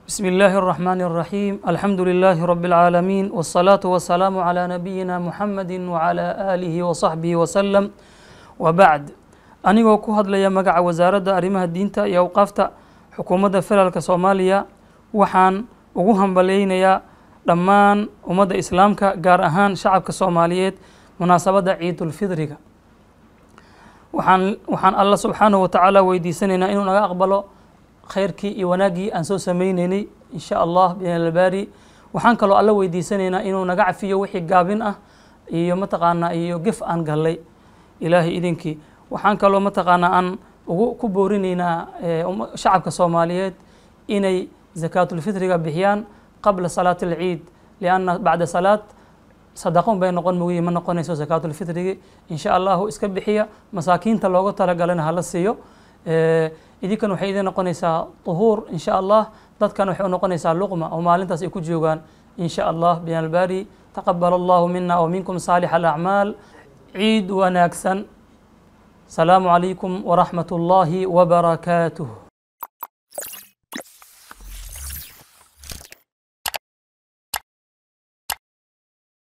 بسم الله الرحمن الرحيم الحمد لله رب العالمين والصلاة والسلام على نبينا محمد وعلى آله وصحبه وسلم وبعد anigoo ku hadlaya magaca wasaaradda arrimaha diinta iyo awqaafta xukuumadda federaalka soomaaliya waxaan ugu hambaleynayaa dhammaan ummadda islaamka gaar ahaan shacabka soomaaliyeed munaasabadda ciidulfidriga waxaan waxaan alla subxaanahu watacaala weydiisanaynaa inuu naga aqbalo khayrkii iyo wanaaggii aan soo sameyneynay insha allah binalbaari waxaan kaloo alla weydiisanaynaa inuu naga cafiyo wixii gaabin ah iyo mataqaanaa iyo gef aan gallay ilaahay idinkii waxaan kaloo mataqaanaa aan ugu ku boorinaynaa shacabka soomaaliyeed inay zakaatulfitriga bixiyaan qabla salaati alciid lianna bacda salaad sadaqon bay noqon mogiye ma noqonayso zakaatulfitrigi insha allahu iska bixiya masaakiinta looga talagalana hala siiyo idinkan waxay idin noqonaysaa tuhuur insha allah dadkan waxay u noqonaysaa luqma oo maalintaas ay ku joogaan insha allah binalbaari taqabal allahu mina wa minkum saalix alacmaal ciid wanaagsan السلام عليكم ورحمة الله وبركاته